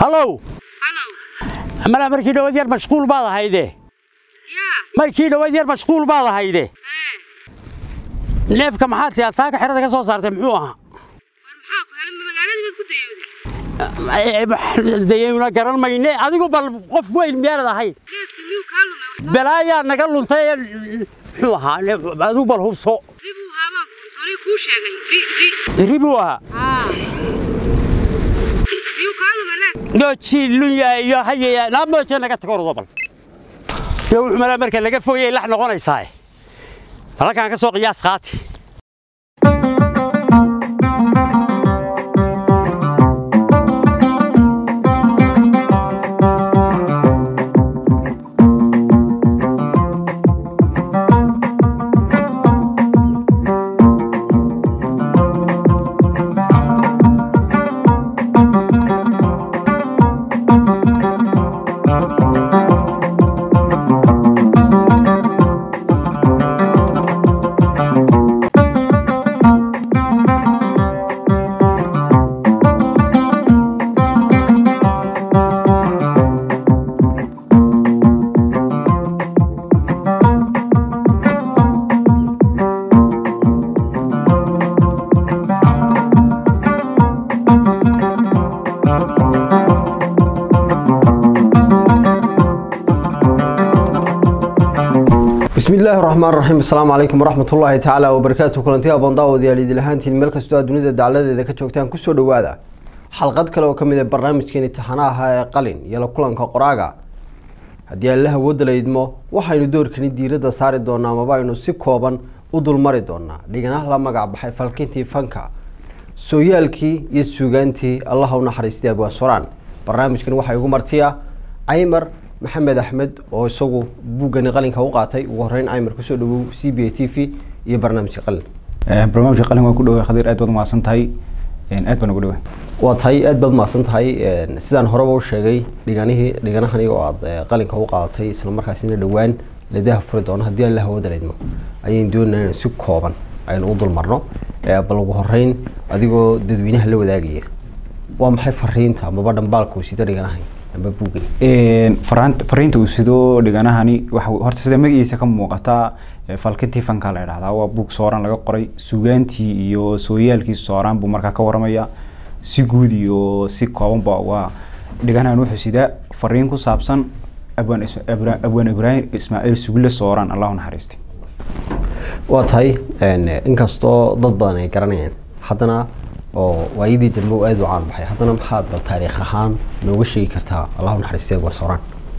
hallow halow malaa markii dhawaad yar mashquul baad ahayde yaa markii dhawaad yar mashquul baad ahayde ee neefka maxaad siyaad saaka xerada ka soo saartay muxuu ahaa war maxaa ku helay ma magaaladii baad ku dayowday dayayna garan mayne adigu bal qof weyn miyaanad ahayn neefki miyuu kaa lumay wax balaayaa naga luntay ee muxuu ahaa neef- adigu bal hubso ribuu haabaan soonii kuu sheegay ri ri ri buu ahaa haa miyuu kaa lumay neef gooji lunya iyo hayaya naamooje naga tago ordo bal iyo wuxuu malaa marka laga fogayay lax noqonaysaa halkaan ka soo qiyaas qaati bismi illaahi raxmaan raxiim asalaamu calaykum waraxmat ullaahi tacaala wabarakaatu kulanti aboon daawadayaal idil ahaantiin meel kastoo aad dunida dacladeeda ka joogtaan kusoo dhowaada xalqad kale oo ka mid a barnaamijkeeni taxanaha ee qalin iyo la kulanka qoraaga haddii alla awoodda la idmo waxaynu doorkani diiradda saari doonaa amaba aynu si kooban u dulmari doonaa dhiganaha la magac baxay falkintii fanka sooyaalkii iyo suugaantii allaha u naxariistay abwaan soraan barnaamijkan waxaa igu martiya caymar maxamed axmed oo isagu buuggani qalinka u qaatay ugu horeyn caymar kusoo dhawow c b a t v iyo barnaamijka qalin barnaamijka qalin waan ku dhaway khadiir aad baad umahadsan tahay aad baan ugu dhaway waa tahay aad baad mahadsan tahay sidaan horeba u sheegay dhiganihii dhiganahani oo aad eh, qalinka u qaadatay isla markaasina dhowaan leedaha furi doono haddii alla hawada laydmo ayaynu doonayna inaan si kooban aynu u dulmarno Eh, bal ugu horeyn adigoo dadweynaha la wadaagaya waa maxay fariinta amaba dhambaalka uu sida dhiganahay amba buugani faraant- fariinta uu sido dhiganahani waxa horta sida magaciisa ka muuqataa eh, falkintii fanka la idhahdaa waa buug sooran laga qoray suugaantii iyo sooyaalkii sooraan buu markaa ka waramaya si guud iyo si koobanba waa dhiganahan wuxuu sidaa fariin ku saabsan abwaan Is- Abra- abwaan ibraahim ismaaciil sugle sooraan allahu naxariistay waa tahay een, inkastoo dad badan ay garanayaan haddana oo waayadii dambe uu aada u caan baxay haddana maxaad bal taariikh ahaan nooga sheegi kartaa allahu naxariistay abwaan sooraan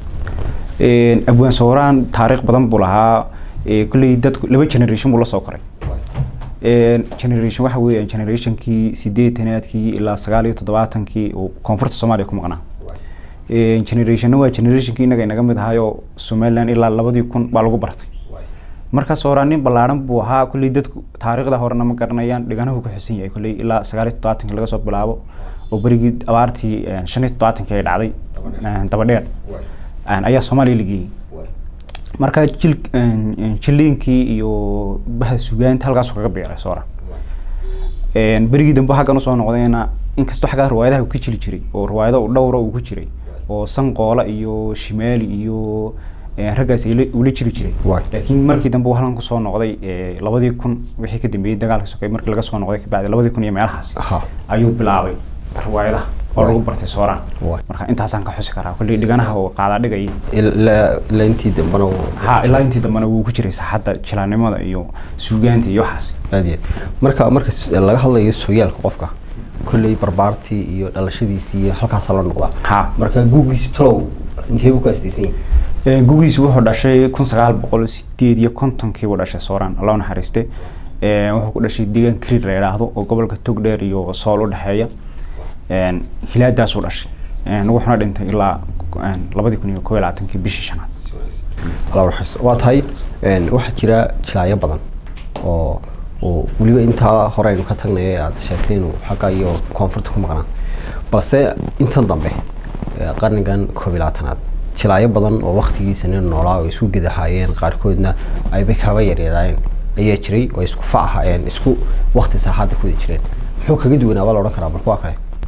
Een, abwaan sooraan taariikh badan buu lahaa ee, kolley dadku laba generation buu la soo koray Een, generation waxa weeyaan generationkii sideetanaadkii ilaa sagaal iyo toddobaatankii uu koonfurta soomaaliya ku maqnaa Een, generationna waa generationkii inaga inaga mid ahaayo somaliland ilaa labadii kun baa lagu bartay marka sooraan nin ballaaran buu ahaa kolley dadku taariikhda horena ma garanayaan dhiganahu ku xusan yahay kolley ilaa sagaal iyo toddobaatankii laga soo bilaabo oo berigii abaartii een, shan iyo toddobaatankii ay dhacday een, dabadheer een, ayaa soomaaliya la geeyey marka jil een, jiliinkii iyo baha sugaanta halkaasuu kaga biiray soora Een, berigii dambe xaggan usoo noqdayna inkastoo xaggaa riwaayadaha uu ka jili jiray oo riwaayado uu dhowra uu ku jiray oo sanqoola iyo shimaali iyo een, raggaas ay la- uu la jiri jiray Waay. laakiin markii dambe uu halkan kusoo noqday ee, labadii kun wixii ka dambeeyey dagaalka sokay markii laga soo noqday kabacdi labadii kun iyo meelahaas Aha. ayuu bilaabay riwaayadaha oo Waay. lagu bartay sooraan Waay. marka intaasaan ka xusi karaa kolley dhiganaha oo qaadaa dhigayay ilaa ilaa intii dambena uu- ha ilaa intii dambena wuu ku jiray saaxadda jilaanimada iyo suugaanta iyo waxaas aad iyo aad. marka marka s- laga hadlayo sooyaalka qofka kolley barbaartii iyo dhalashadiisii iyo halkaasaa la noqdaa ha marka guugiisi talow intee buu ku astaysan yahay Ee, gugiisu wuxuu dhashay kun sagaal boqol sideed iyo kontonkii buu dhashay sooraan allah u naxariiste Ee, wuxuu ku dhashay deegaan kriir la yidhaahdo oo gobolka togdheer iyo sool u dhexeeya Een, hilaadaasuu dhashay Een, wuxuuna dhintay ilaa een, labadii kun iyo koob iyo labaatankii bishii shanaad Allah raxis waa tahay een, waxaa jira jilaayo badan oo oo weliba intaa hore aynu ka tagnay ee aad sheegtay inuu xagga iyo koonfurta ku maqnaa balse intan dambe ee qarnigan koob iyo labaatanaad jilaayo badan oo waktigiisa nin noolaa oo isku gidahaayeen qaarkoodna ayba kaba yaryaraayeen ayaa jiray oo isku fac ahaayeen isku wakti saaxaadda ku wada jireen muxuu kaga duwanaa baa la odhan karaa marka waa kale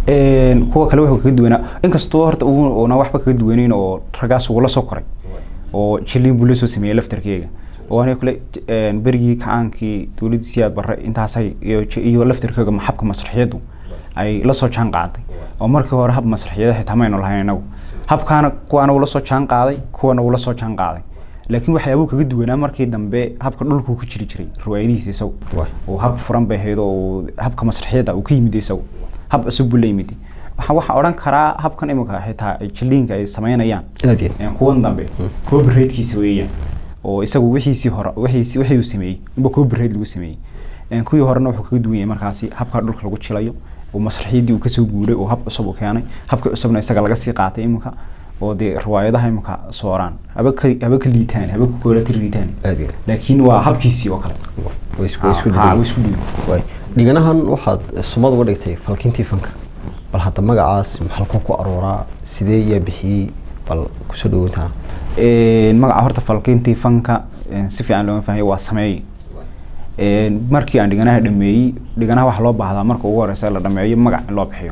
Een, kuwa kale wuxuu kaga duwanaa inkastoo horta uu- uuna waxba kaga duwaneyn oo raggaas ugula soo koray oo jiliin buu la soo sameeyey laftarkeega oo aniga kule een, berigii kacaankii dowladda siyaad barre intaasay iyo j- iyo laftarkeega ma- habka masraxiyadu ay la soo jaan qaaday oo markii hore hab masraxiyada xitaa maynu lahayn inagu habkaana kuwaana uu la soo jaan qaaday kuwana uu la soo jaan qaaday laakiin waxyaabuu kaga duwanaa markii dambe habka dhulkuu ku jiri jiray riwaayadihiisa isagu Waay. oo hab furan bay ahayd oo habka masraxiyada uu ka yimid isagu hab cusub buu la yimid waxa waxaa odhan karaa habkan imika xitaa ay jiliinka ay samaynayaan aad iyo een, kuwan dambe copyright-kiisa weeyaan oo isagu wixiisii hore wixiisii wixii uu sameeyey inba copyright lagu sameeyey Een, kuwii horena wuxuu kaga duwan yahay markaasi habka dhulka lagu jilayo oo masraxiyadii uu kasoo guuray oo hab cusub uu keenay habka cusubna isaga laga sii qaatay imika oo dee riwaayadaha imika sooraan haba ka haba ka liitaan haba ka koolati liitaan aad iyo laakiin waa habkiisii oo kale way isku way isku Ha, ha, way dhigay isku dhigan waay dhiganahan waxaad sumad uga dhigtay falkintii fanka bal hadda magacaas maxalku ku arooraa sidee yaa bixiyey bal kusoo dhawowtaa Een, magaca horta falkintii fanka een, si fiican looma fahmay waa sameeye Een, markii aan dhiganaha dhameeyey dhiganaha waxaa loo baahdaa marka ugu horeysa la dhameeyo magac in loo bixiyo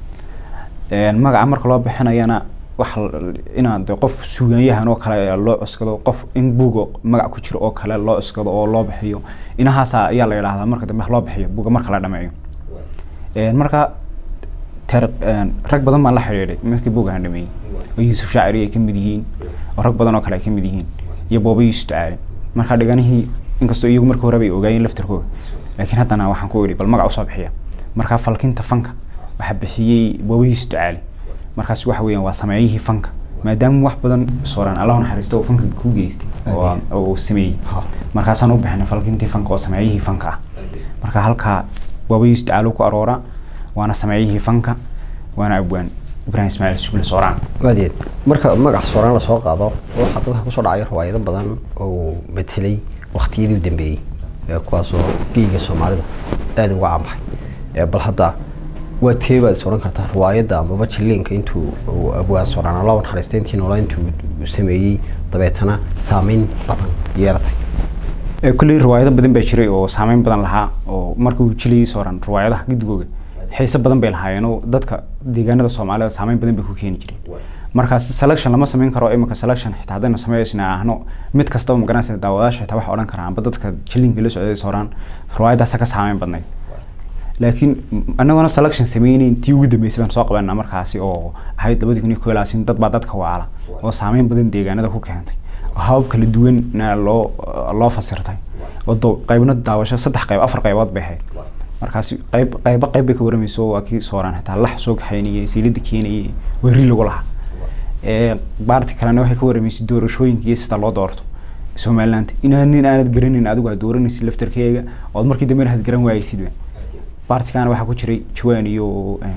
Een, magaca marka loo bixinayana wax inaad de qof suugaanyahan oo kale loo cuskado qof in buuga magac ku jiro oo kale loo cuskado oo loo bixiyo inahaasa ayaa la yidhaahdaa marka dambe wax loo bixiyo buuga marka la dhameeyo Een, marka ter een, rag badan baan la xidhiidhay markii buugaan dhameeyey oo yuusuf shaaciri ay ka mid yihiin oo rag badan oo kale ay ka mid yihiin iyo booba yuusuf ducaale marka dhiganihii inkastoo iyagu markii hore bay ogaayeen laftarkooda laakiin haddana waxaan ku idhi bal magac usoo bixiya marka falkinta fanka waxaa bixiyey booba yuusuf ducaale markaas waxa weeyaan waa sameeyihii fanka maadaama wax badan sooraan allah naxariisto oo fanka ku geystay oo oo uu sameeyey Ha. markaasaan u bixinay falkintii fanka oo sameeyihii fanka ah marka halkaa booba yuusuf ducaale ku arooraa waana sameeyihii fanka waana abwaan ibraahim ismaaciil sugle sooraan aad iyo aad marka magac sooraan lasoo qaado waxaa dadka kusoo dhacay riwaayado badan oo matelay waqtiyadii u dambeeyey ee kuwaasoo geyga soomaalida aad uga caanbaxay ee bal hadda waa tee baad is odhan kartaa riwaayadda amaba jiliinka intuu uu abwaan sooraan alla naxariista intii noolaa intuu uu sameeyey dabeetana saameyn badan yeelatay Ee, kulley riwaayado badan baa jiray oo saameyn badan lahaa oo markii uu jilayay sooran riwaayadaha gidigooga xiise badan bay lahaayeen oo dadka deegaanada soomaalida saameyn badan bay ku keeni jiray markaas selection lama samayn karo imika selection xitaa haddaynu sameysna ahno mid kastaba magaranaysa daawadaasha xitaa waxa odhan karaan amba dadka jilinka la socday sooraan riwaayadaasa ka saameyn badnayd laakiin anagona selection sameyneyn tii ugu dambeysay baan soo qabanaa markaasi oo ahayd labadii kun iyo koo iyo labaatan dad baa dadka waala oo saameyn badan deegaanada ku keentay oo habab kala duwanna loo loo fasirtay oo do- qaybna daawasho saddex qayb afar qaybood bay ahayd markaasi qayb qayba qayb bay ka waramayso waa kii sooraan xitaa lax soo kaxaynayay siilada keenayay weri lagu lahaa ee baarti kalena waxay ka waramaysay doorashooyinka iyo sida loo doorto somaliland inaad nin aanad garanin adigu aad dooranaysid laftarkeega ood markii dambe aad garan waayeysidba baartikana waxaa ku jiray jawaan iyo een,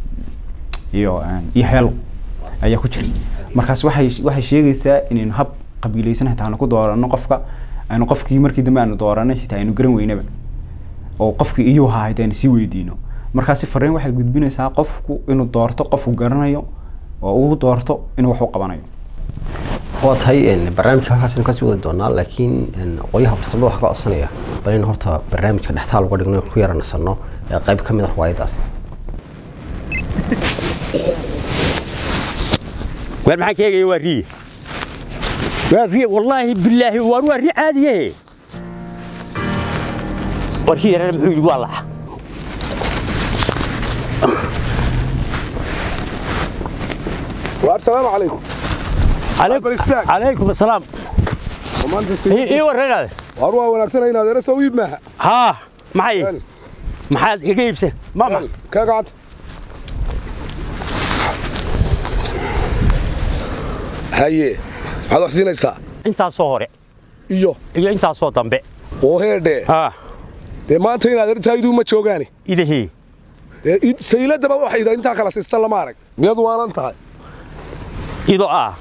iyo een, iyo heelo ayaa ku jiray markaas waxay waxay sheegaysaa inaynu hab qabiilaysan xitaa aanu ku doorano qofka aynu qofkii markii dambe aanu dooranay xitaa aynu garan weynaba oo qofkii iyuu ahaa xitaa aynu sii weydiino markaasi fariin waxay gudbinaysaa qofku inuu doorto qofku garanayo oo uu doorto inuu wax u qabanayo waa tahay een, barnaamijka halkaasaynu kasii wadi doonaa laakiin een, qolyaha farsamada waxaa ka codsanaya bal in horta barnaamijka dhextaal uga dhigno ku yara nasanno ee qayb ka mid ah riwaayadaas waar maxaan ka eegaya waa riye waa riye wallaahi bilaahi waar waa ri caadiye warkii yareer muxuu yidhi waa laxa السلام عليكم Bal istaag. calaykum asalaam maanta ii ii warranaade war waa wanaagsan inaad era soo iib maaha haa maxay Wel, maxaad iga iibsan mama wel, kaa gacanta haye maxaad wax siinaysaa intaasoo hore iyo iyo intaasoo dambe oo heedhee haa dee maanta inaad ertayduu ma joogaani idahii dee id- sayladaba waxay intaa kala siista lama arag miyaad waalan tahay ido ah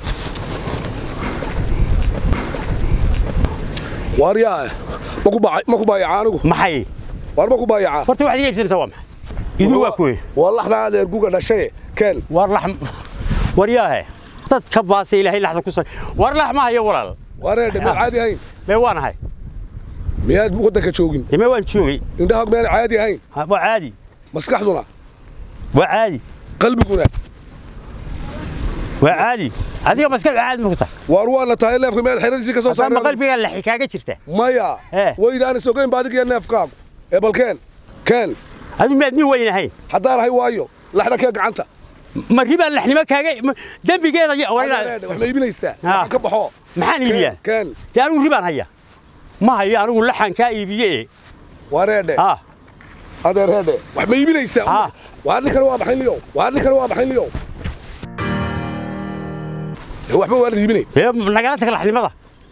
waar yaa ma ku baa- ma ku baayacaa anigu maxay waar ma ku baayacaa horta waxaad iga iibsanaysaa waa maxay idu waa kuwe waa laxda aad erguga dhashaye keen war lax waryaahe dadka baase ilaahay laxda ku sar war lax ma hayo walaal waar heedhe miyaad caadi ahayn mee waan ahay miyaad waddanka joogin dee mee waan joogay indhahaag miyaan caadi ahayn Ha, waa caadi maskaxduna waa caadi qalbiguna waa caadi adiga maskaxdu caadi ma ku tahay waar waana tahay neefka meel xeradiisii ka soo haddaa ma saaray qalbigaa laxi kaaga jirta maya Eh. waydaana sogayn ba adiga iyo neefkaagu ee bal keen keen adigu miyaad nin weyn ahayn haddaan ahay waayo laxda kee gacanta ma ribaa laxnimo kaaga ma- dembigeeda ya- waa Adeer, inaad- wax ma iibinaysaa Ha. Waxaan ka baxo maxaan iibiyaa keen dee anigu ribaan haya ma hayo anigu laxan kaa iibiye waa reedhe ah adeer reedhe wax ma iibinaysaa Ha. waa ninkana waa baxayn liyow waa ninkana waa baxayn liyow Ee, waxba waa la iibinay dee nagala tag laxnimada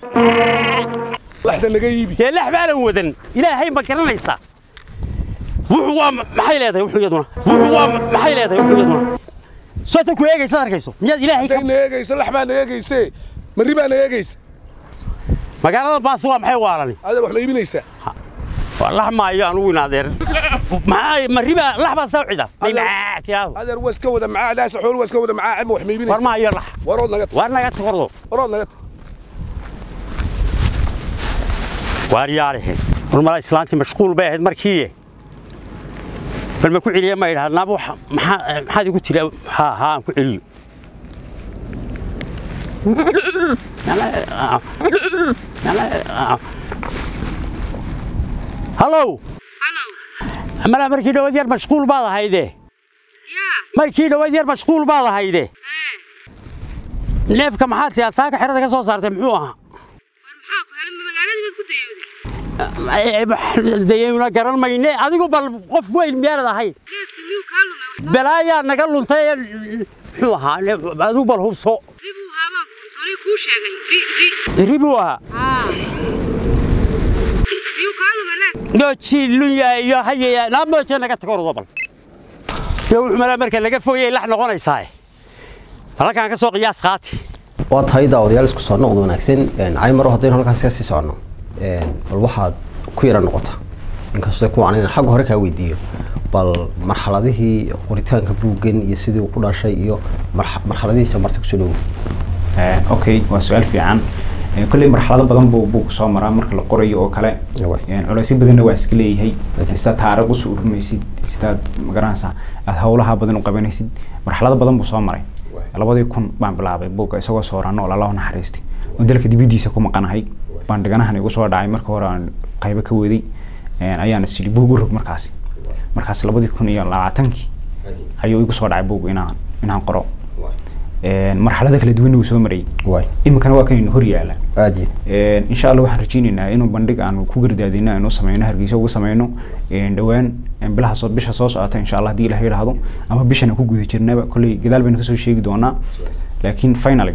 laxda naga iibi dee lax baanan wadan ilaahay ma garanaysaa wuxuu waa ma- maxay leedahay wuxuu iyaduna wuxuu waa ma- maxay leedahay wuxuu iyaduna soota ku eegaysaad arkayso miyaad ilaahay ka hadday na eegayso lax baa na eegayse marri baa na eegaysa magaalada baas waa maxay waalani adeer wax ma iibinaysaa waa lax maayo anugu inaadeer maxaa ma ribaa lax baa saa u cida Adeer- tiyaado adeer waa iska wada macaa daasa xool waa iska wada macaa ma wax ma war iibinaysaa maayo lax warood naga tag waar naga takordo warood naga tag waar yaarihe war mala islaantii mashquul bay ahayd markii bal ma ku celiya ma idhaha naaba wax maxaa maxaad igu tiri ha ha aan ku celiyo hallow halow mala markii dhawaad yar mashquul baad ahayde yaa markii dhawaad yar mashquul baad ahayde ee neefka maxaad tiyaa saaka xerada ka soo saartay muxuu ahaa war maxaa ku helay ma magaaladii baad ku dayowday dayayna garan mayne adigu bal qof weyn miyaanad ahayn neefkii miyuu kaa lumay wax balaayaa naga luntay ee muxuu ahaa neef- adigu bal hubso ri buu ahaa baan ku soonii kuu sheegay ri ri ribuu ahaa haa miyuu kaa lumay neef nooji lunya iyo hayaya naa mooje naga tago ordo bal dee wuxuu malaa marka laga fogayay lax noqonaysaa halkaan ka soo qiyaas qaati waa tahay daawadayaal isku soo noqdo wanaagsan caymaro haddaynu halkaas ka sii socono bal waxaad ku yara noqota inkastoo kuwaan inaan xagga hore kaa weydiiyo bal marxaladihii qoritaanka buuggan iyo sidii uu ku dhashay iyo marx- marxaladihiisa marta kusoo dhowo Eh, okay waa su-aal fiican Eh, kolley marxalado badan buu buug soo maraa marka la qorayo oo kale Yawa. Eh, culeysyo badanna waa iska leeyahay Okay. sidaad taariikh usoo urmaysid sidaad magaranaysaa aad howlaha badan u qabanaysid marxalado badan buu soo maray labadii kun baan bilaabay buugga isagoo sooran oo lallahu naxariistay oo dalka dibadiisa ku maqanahay baan dhiganahan igu soo dhacay marka hore aan qaybo ka waday Eh, ayaan is yidhi buug u rog markaasi markaas labadii kun iyo labaatankii ayuu igu soo dhacay buuggu inaan inaan qoro Eh, marxalado kala duwanna wuu soo marayay waay iminkana waa kan hor yaala aada iyo insha allah waxaan rajeyneynaa inuu bandhig aan ku gardaadino aynu sameyno hargeysa ugu sameyno een, dhowaan een, bilaha soo bisha soo socota insha allah haddii ilaha yidhaahdo ama bishan aan ku guda jirnaba kolley gadaal baynu kasoo sheegi doonaa laakiin finally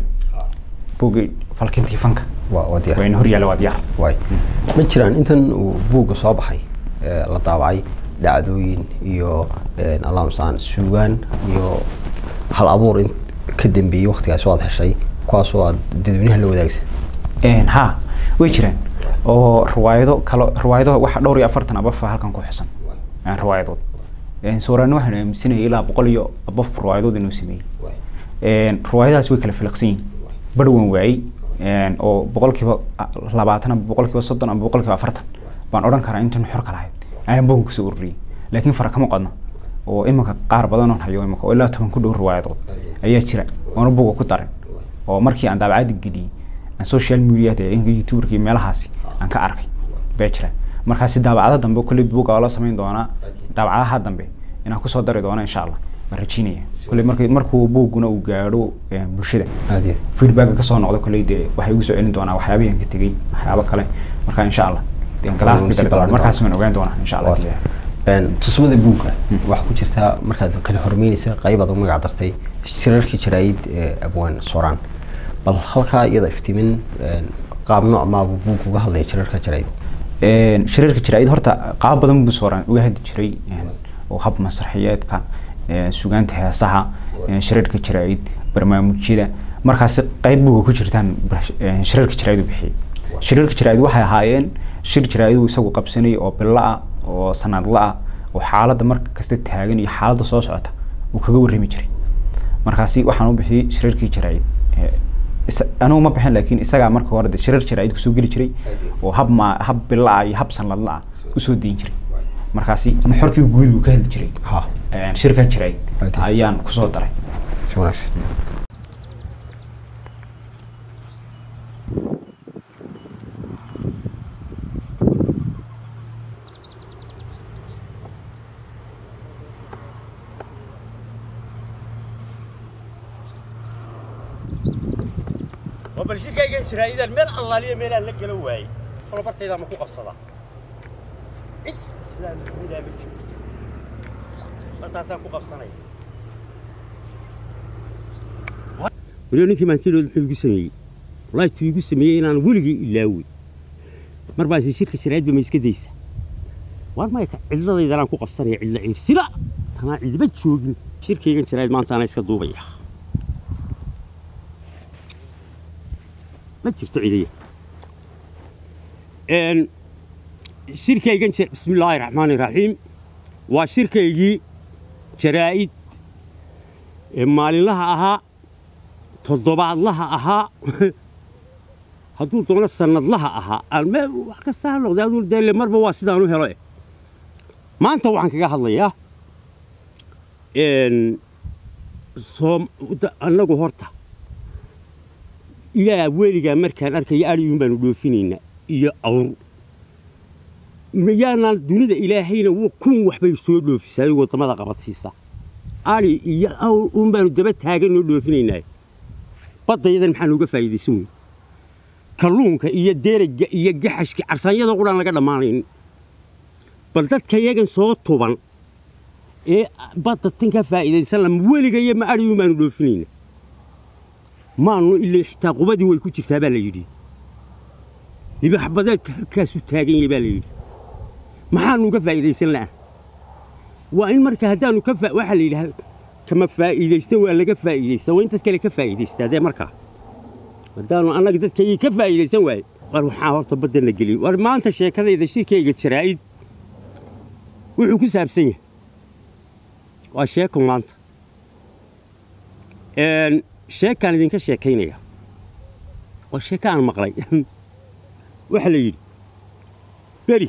buugii falkintii fanka waa waa diyaar waa ina hor yaala waa diyaar waay ma jiraan intan uu buugga soo baxay ee la daabacay dhacdooyin iyo alaamsaan suugaan iyo hal abuur in ka dambeeyey waktigaas oo aad heshay kuwaasoo aad dadweynaha la wadaagsa Een, ha way jiraan oo riwaayado kalo riwaayado waxa dhowr iyo afartan abafa halkan ku xusan Een, riwaayadood Een, sooraani waxaan aaminsanayay ilaa boqol iyo abaf riwaayadood inuu sameeyey Een, riwaayadahaas way kala filaqsan yihiin badhwan waayey Een, oo boqolkiiba a- labaatan ama boqolkiiba soddon ama boqolkiiba afartan baan odhan karaa intan xor ka lahayd ayaan bogan kusoo ururiyey laakiin fara kama qodna oo iminka qaar badan oon hayo iminka oo ilaa toban ku dhow riwaayadood ayaa jira oona buga ku darin oo markii aan daabacada geliyey aan social media youtuberka iyo meelahaasi aan ka arkay baa jira markaasi daabacada dambe kolley buga waa la samayn doonaa daabacadaha dambe inaan kusoo dari doono insha allah waan rajeynaya kolley markii markuu buuguna uu gaadho eh, bulshada aada iyo feedback ka soo noqda kolley dee waxay igu soo celin doonaa waxyaabihii aan ka tegey waxyaabo kale marka insha allah dee aan gadaal Waan ka sii gali doonaa ballaarin markaas waan ogaan doonaa insha allah Waa Een, tusmada buugga waxaa ku jirtaa markaad kala hormeynaysa qaybaad u magac dartay shirarkii jaraayid ee abwaan sooraan bal halkaa iyada iftiimin een, qaab nooc maabuu buugga uga hadlaya shirarka jaraayid Een, shirarka jiraayid horta qaab badan buu sooraan uga hadli jiray een, oo hab masraxiyeedka een, sugaanta heesaha een, shirarka jiraayid barnaamijyada markaasi qayb buuga ku jirtaan bar- een, shirarka jiraayid u bixiyay shirarka jiraayid waxay ahaayeen shir jiraayid uu isagu qabsanayay oo bilo ah oo sanadla ah oo xaaladda marka kasta taagan iyo xaaladda soo socota uu kaga warrami jiray markaasi waxaan u bixiyey shirarkii jiraayid Ee, isa- anigu ma bixin laakiin isagaa marka hore dee shirar jiraayid kusoo geli jiray oo hab ma hab bilo ah iyo hab sanadla ah usoo dayin jiray markaasi nuxurkii guud uu ka hadli jiray ha een, shirkan jiray Ade. ayaan kusoo daray si wanaagsan oo bal shirkaygan jiraa idan meel allaaliya meelaan la gala waayey kolo bartaydaa ma ku qabsadaa cid islaam midaa ma jiro bartaasaan ku qabsanaya waliba ninkii maantidood muxuu igu sameeyey wallaahi tuu igu sameeyey inaan weligii ilaawey mar baa isi shirka jaraa'idba ma iska daysa waar maya ka cidladaydanaan ku qabsanaya cidla ciirsida tanaa cidiba joogin shirkaygan jaraa'id maanta anaa iska duubaya ma jirto cidiya n shirkaygan jir bismi illaahi raxmaani raxiim waa shirkaygii jaraa'id ee maalinlaha ahaa toddobaadlaha ahaa hadduu doono sannadlaha ahaa aan me wax kasta ha noqday aduu deele marba waa sidaan u helo eh maanta waxaan kaga hadlayaa n soom da- annagu horta ilaa weligaa markaan arkayo adhiyuun baanu dhoofinaynaa iyo awr mayaanaan dunida ilaahayna wa- kun waxbay soo dhoofisaa waddamada qabadsiisa adhi iyo awr uun baanu daba taaganoo dhoofinaynaa baddayadan maxaan uga faa'iidaysan weyn kalluunka iyo derega iyo gaxashka carsaanyada qudhaan laga dhammaanayn bal dadka iyagan soo tuban ee badda tan ka faa'iidaysan lama weligayo ma adhiyuun baanu dhoofinaynaa maanu ilaa xitaa qubadii way ku jirtaa baa la yidhi libaxbadeedka halkaasu taagan yahay baa la yidhi maxaanu uga faa'iidaysan la'an waa in marka haddaanu ka fa waxaa la yidhaha kama faa'iidaysta waa laga faa'iidaysta waa in dad kale ka faa'iidaystaa dee markaa haddaanu annaga dadkaygii ka faa'iidaysan waaye war waxaa horta baddana gelin war maanta sheekadayda shirkayga jaraa'id wuxuu ku saabsan yahay waa sheeko maanta Een, sheekaan idinka sheekaynaya waa sheeko aan maqlay waxaa la yidhi beri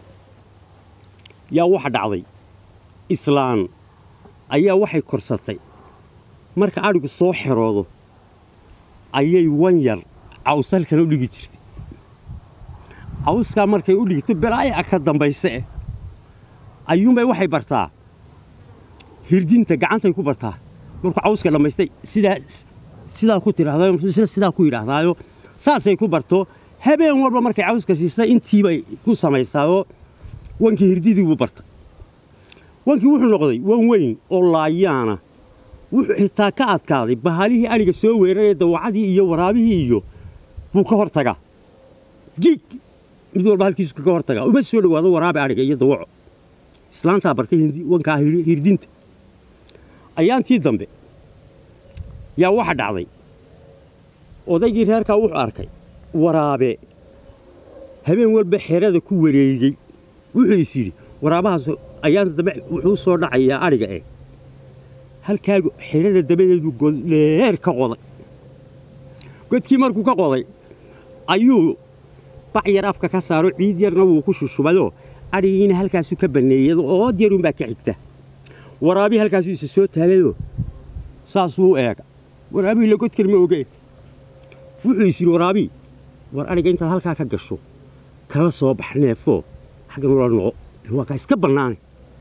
yaa waxa dhacday islaan ayaa waxay korsatay marka adhigu soo xeroodo ayay wan yar cawsalkan u dhigi jirtay cawskaa markay u dhigto belaaya ka dambayse eh ayuunbay waxay bartaa hirdinta gacantay ku bartaa markuu cawska dhammaystay sidaa sidaa ku tidhaahdayo isna sidaa ku yidhaahdaayo saasay ku barto habeen walba markay cawska siisay intiibay ku samaysaayoo wankii hirdidii buu bartay wankii wuxuu noqday wan weyn oo laayaana wuxuu xitaa ka adkaaday bahalihii adhiga soo weeraraya dawacadii iyo waraabihii iyo buu ka hor tagaa giig mid walba halkiisu kaga hor tagaa uma soo dhowaado waraabi adhiga iyo dawaco islaantaa bartay hindi- wankaa hir- hirdinta ayaantii dambe yaa waxa dhacday odaygii reerkaa wuxuu arkay waraabe habeen walba xerada ku wareegey wuxuu is yidhi waraabahaas ayaanta dambe wuxuu soo dhacayaa adhiga eh halkaagu xerada dabadeedu godheer ka qoday godkii markuu ka qoday ayuu bac yar afka ka saaro ciid yarna wuu ku shushubayoo adhigiina halkaasu ka banneeyay ood yarunbaa ka xigta waraabii halkaasuu isa soo taagayoo saasuu u eega waraabii la godkan ma ogeen wuxuu is yidhi waraabii war adhiga intaad halkaa ka gasho kala soo bax neefoo xaggan ula noqo waa kaa iska bannaane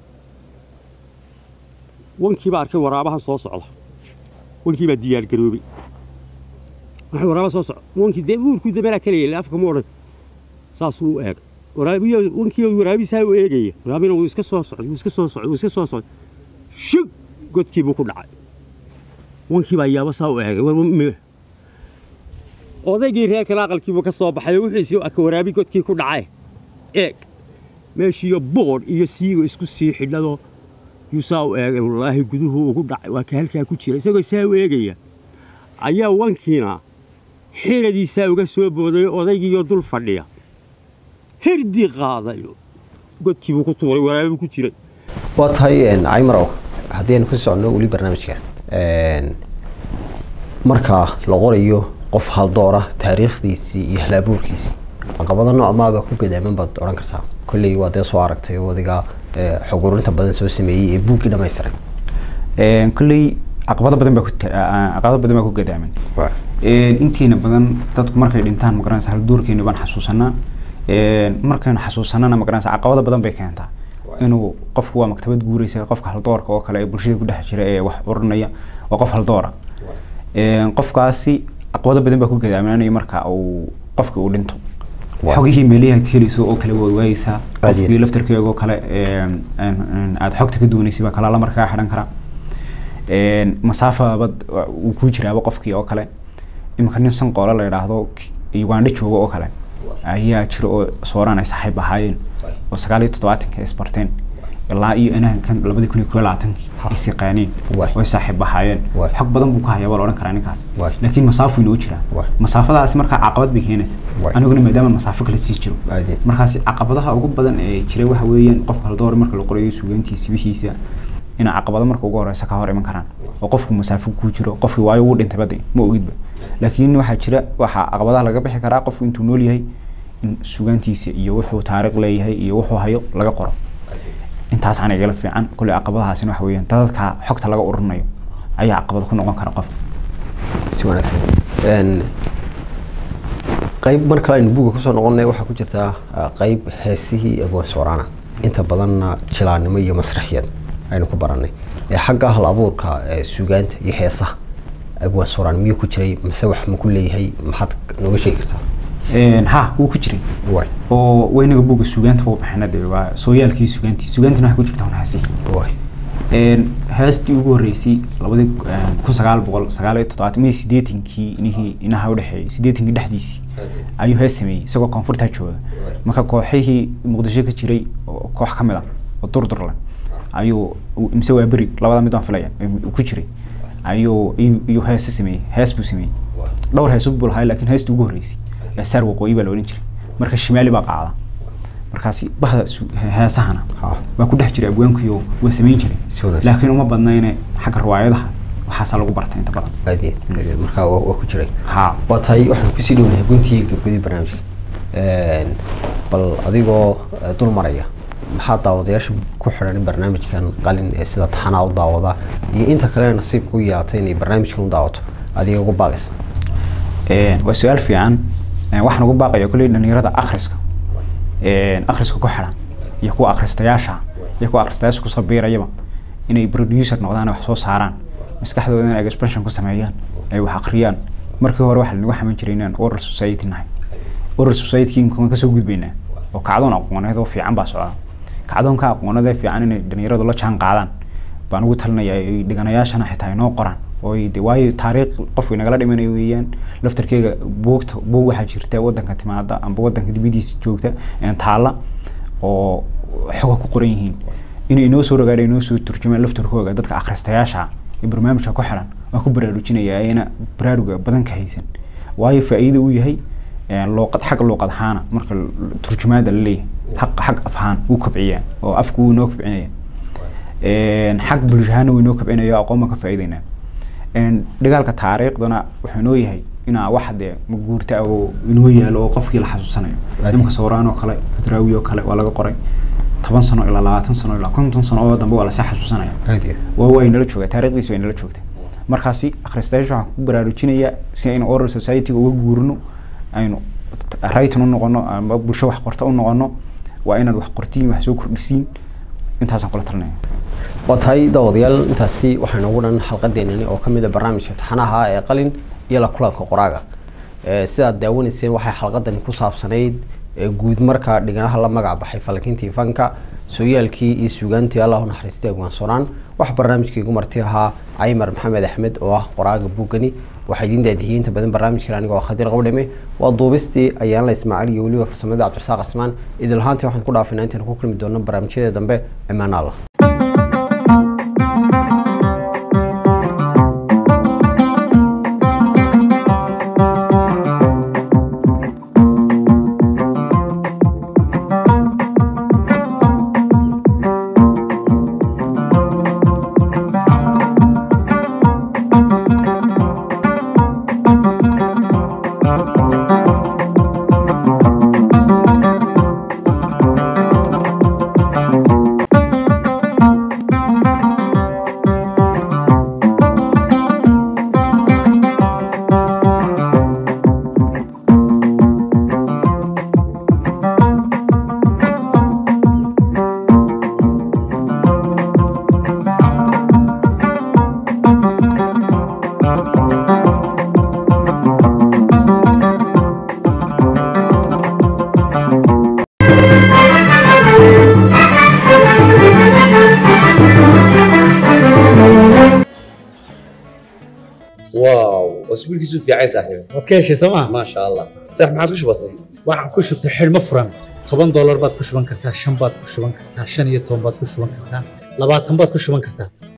wankiibaa arkay waraabahan soo socda wankiibaa diyaargaroobay waxay waraaba soo socda wankii dee uurkuu dameeraa ka leeyay afka mu odhan saasuu u eega waraabiyo wankii waraabisaa u eegaya waraabina wuu iska soo socday wuu iska soo socday wuu iska soo socday shug godkii buu ku dhacay wankii baa yaaba saa u eegay war m- odaygii reerkana aqalkiibuu ka soo baxay oo wuxuu is arka waraabi godkii ku dhacay eeg meeshiiyo boodh iyo siigo isku sii xidhadoo yuu saa u eegay wallaahi guduhu ugu dhacay waa ka halkaa ku jira isagoo saa u eegaya ayaa wankiina xiradiisaa uga soo booday odaygiiyo dul fadhiya hirdii qaaday godkiibuu ku tuuray waraabi ku jiray waa tahay caymarow haddii aynu ku soconno weli barnaamijka marka la qorayo qof haldoora taariikhdiisii iyo halabuurkiisii caqabado noocmaaba ku gadaaman baad odhan kartaa kolley waa dee soo aragtay oo adiga eh, xog ururinta badan soo sameeyey ee buuggii dhamaystiray Een, kolley caqabado badan baa ku ta- aa- caqabado badan baa ku gadaaman Een, intiina badan dadku markay dhintaan magaranaysa halduurkeeni baan xasuusanaa Een, markaynu xasuusanana magaranaysa caqabado badan bay keentaa inuu qofku waa maktabad guureysa qofka haldoorka oo kale ee bulshada ku dhex jira ee wax urinaya waa qof haldoora Een, qofkaasi caqabado badan baa ku gadaamanaya marka uu qofka uu dhinto Waa. xogihii meelihi ka helayso oo kale waa waayeysaa Aad iyo- qofkii laftarkeega oo kale een, een, een, aad xogta ka dooneysay baa kalaala markaa xidhan karaa Een, masaafabad uu ku jiraaba qofkii oo kale iminka nin sanqoole la yidhaahdo k- ugandha jooga oo kale ayaa jira oo sooraan ay saaxiib ahaayeen oo sagaal iyo toddobaatanka isbarteen ilaa iyo inaankan labadii kun iyo koo iyo labaatankii Ha. is yaqaaneen Waay. oo ay saaxiib ahaayeen Waay. xog badan buu ka hayaa baa la odhan karaa ninkaas Waay. laakiin masaafo inoo jiraa Waay. masaafadaasi markaa caqabad bay keenaysa Waay. aniguna maadaama masaafo kale sii jiro Aad iyo- markaasi caqabadaha ugu badan ee jiray waxa weeyaan qofka haldoor marka la qorayo suugaantiisa wixiisa inay caqabado marka ugu horeysa ka hor iman karaan oo qofku masaafo ku jiro qofkii waayo wuu dhintay badi ma ogidba laakiin waxaa jira waxaa caqabadaha laga bixi karaa qofku intuu nool yahay in suugaantiisa iyo wuxuu taariikh leeyahay iyo wuxuu hayo laga qoro intaas aan igala fiican kuley caqabadahaasina waxa weeyaan dadka xogta laga ururinayo ayaa caqabad ku noqon kara qof si wanaagsan Een, qayb mar kale aynu buugga kusoo noqonnay waxaa ku jirtaa ah, qayb heesihii abwaan sooraana inta badanna jilaannimo iyo masraxiyad aynu ku barannay ee xagga hal abuurka ee suugaanta iyo heesaha abwaan sooraan miyuu ku jiray mise wax ma ku leeyahay maxaad nooga sheegi kartaa Een, ha wuu ku jiray waay oo waynaga buugga suugaanta u baxina dee waa sooyaalkii suugaantii suugaantina waxay ku jirta hunhaasi waay Een, heestii ugu horreysay labadii kun sagaal boqol sagaal iyo toddobaatan mii siddeetankii inihii inaha udhexeeyay siddeetankii dhexdiisii ayuu hees sameeyey isagoo koonfurtaa jooga marka kooxihii muqdisho ka jiray oo koox ka mid ah oo durdur leh ayuu uu- mise waa beri labada mid aan filaya uu ku jiray ayuu ayuu ayuu heese sameeyey hees buu sameeyey dhowr heesud buu lahaa laakiin heestii ugu horreysay ee saar waqooyi baa la odhan jiray marka shimaali baa qaada markaasi bahda su- heesahana Ha. waa ku dhex jiray abwaankiyo waa samayn jiray Si wanaagsan. laakiin uma badnayne xagga riwaayadaha waxaasaa lagu bartay inta badan aadiyad aadiyad markaa waa waa ku jiray ha waa tahay waxaan kusii dhownahay guntii gabgadii barnaamijka Een, bal adigoo eh, dul maraya maxaa daawadayaasha ku xidhan barnaamijkan qalin ee sida taxanaa u daawada iyo inta kale nasiibka u yeelatay inay barnaamijkan u daawato adiga ugu baaqaysa Een, waa su-aal fiican Een, waxaan ugu baaqaya kulley dhalinyarada akhriska Een, akhriska ku xidhan iyo kuwa akhristayaasha iyo kuwa akhristayaasha kusoo biirayaba inay producer noqdaan oo wax soo saaraan maskaxdooda inay expression ku sameeyaan ay wax akhriyaan markii hore waxa lanagu xaman jiray inaan oral society nahay oral society inkaan kasoo gudbaynaa oo kacdoon aqooneed oo fiican baa socda kacdoonka aqooneed ee fiican inay dhalinyaradu la jaan qaadaan baan ugu talinaya ay dhiganayaashana xitaa inoo qoraan oo ay de waayo taariikh qofku inagala dhimanayo weeyaan laftarkeega buugta buug waxaa jirta wadanka timaada amba wadanka dibadiisa joogta een taala oo xoga ku qoran yihiin inay inoo soo rogaadha inoo soo turjumaan laftarkooga dadka akhristayaasha ee barnaamijka ku xiran waan ku baraarujinaya ayna baraaruga badan ka haysan waayo faa'iido uu yahay een, luuqad xag luuqad ahaana marka l- turjumaada la leeyahay xaq xag af ahaan wuu kobciyaa oo afku wuu inoo kobcinaya Een, xag bulsho ahaana wuu inoo kobcinaya oo aqoon baan ka faa'iidaynaa Een, dhigaalka taariikhduna wuxuu inoo yahay inaa wax dee maguurta oo inoo yaalo oo qofkii la xasuusanayo Aad. imka sawraan oo kale hadraawi oo kale waa laga qoray toban sano ilaa labaatan sano ilaa konton sano oo dambe waa lasii xasuusanaya aadiyad waa way nala joogaa taariikhdiisa way nala joogtay markaasi akhristayaasha waxaan ku baraarujinayaa si aynu oral society uga guurno aynu writing u noqono ama bulsho wax qorta u noqono waa inaad wax qortiin wax soo kordhisiin intaasaan kula talinaya waa tahay daawadayaal intaasi waxaa inoogu dhan xalqadeenani oo ka mid a barnaamijka taxanaha ee qalin iyo la kulanka qoraaga Ee, sidaad daawanayseen waxay xalqadani ku saabsanayd ee guud marka dhiganaha la magac baxay falankiintii fanka sooyaalkii iyo suugaantii allah u naxariistay agwaan soonaan wax barnaamijkaigu marti ahaa caymar maxamed axmed oo ah qoraaga buugani waxaa idiin daadihiyey inta badan barnaamijkan anigoo ah khadiir qabdhime waa duubistii ayaanla ismaaciil iyo weliba farsamada cabdirasaaq asmaan idil ahaantii waxaan ku dhaafinaa intaan ku kulmi doono barnaamijyada dambe imaan allah isbiilkiisu fiicay saaxiibe waad ka heshay sooma maasha allah saax maxaad ku shubatay waxaan ku shubtay xidhmo furan toban doolar baad ku shuban kartaa shan baad ku shuban kartaa shan iyo toban baad ku shuban kartaa labaatan baad ku shuban kartaa